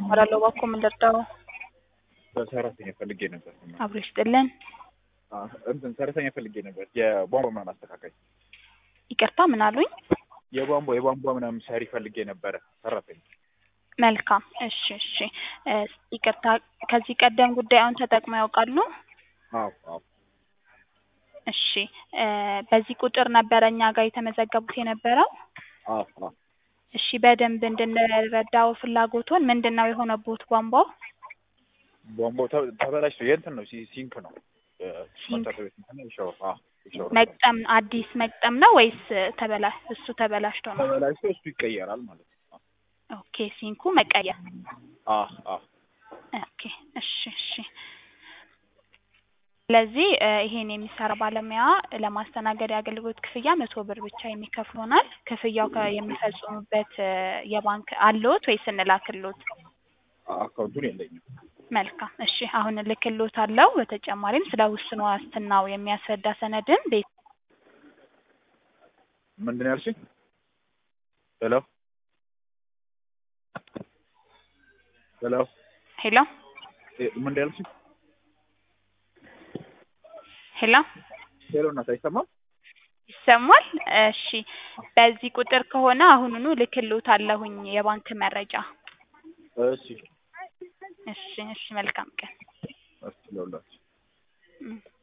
እባላለሁ። እባክዎ ምን ልርዳዎ? ሰራተኛ ፈልጌ ነበር። አብሮ ይስጥልን። አዎ፣ እንትን ሰራተኛ ፈልጌ ነበር። የቧንቧ ምናምን አስተካካይ፣ ይቅርታ ምን አሉኝ? የቧንቧ የቧንቧ ምናምን ሰሪ ፈልጌ ነበረ ሰራተኛ። መልካም እሺ፣ እሺ። እ ይቅርታ ከዚህ ቀደም ጉዳዩን ተጠቅመው ያውቃሉ? አዎ፣ አዎ። እሺ እ በዚህ ቁጥር ነበረ እኛ ጋር የተመዘገቡት የነበረው? አዎ፣ አዎ። እሺ በደንብ እንድንረዳው ፍላጎቶን ምንድን ነው የሆነቦት ቧንቧው? ቧንቧው ተ- ተበላሽቶ የእንትን ነው ሲ- ሲንክ ነው ሲንክ። መታጠቢያ ቤት እንትን ነው፣ የሻወር አዎ፣ የሻወር መግጠም አዲስ መግጠም ነው ወይስ ተበላ እሱ ተበላሽቶ ነው? ተበላሽቶ እሱ ይቀየራል ማለት ነው። ኦኬ ሲንኩ መቀየር። አዎ፣ አዎ። ኦኬ እሺ፣ እሺ። ስለዚህ እ ይሄን የሚሰራ ባለሙያ ለማስተናገድ የአገልግሎት ክፍያ መቶ ብር ብቻ የሚከፍል ይሆናል። ክፍያው ከ- የሚፈጽሙበት እ የባንክ አለዎት ወይስ እንላክልዎት? አካውንቱን የለኝም። መልካም እሺ፣ አሁን እልክልዎታለሁ። በተጨማሪም ስለ ውስን ዋስትናው የሚያስረዳ ሰነድን ቤት ምንድን ነው ያልሽኝ? ሄሎ ሄሎ፣ ሄሎ እ ምንድን ነው ያልሽኝ? ሄሎ ሄሎ፣ እናት አይሰማም? ይሰማል? እሺ በዚህ ቁጥር ከሆነ አሁኑኑ እልክልዎታለሁኝ የባንክ መረጃ። እሺ፣ እሺ፣ እሺ መልካም ቀን። እሺ፣ ለሁላችሁ እም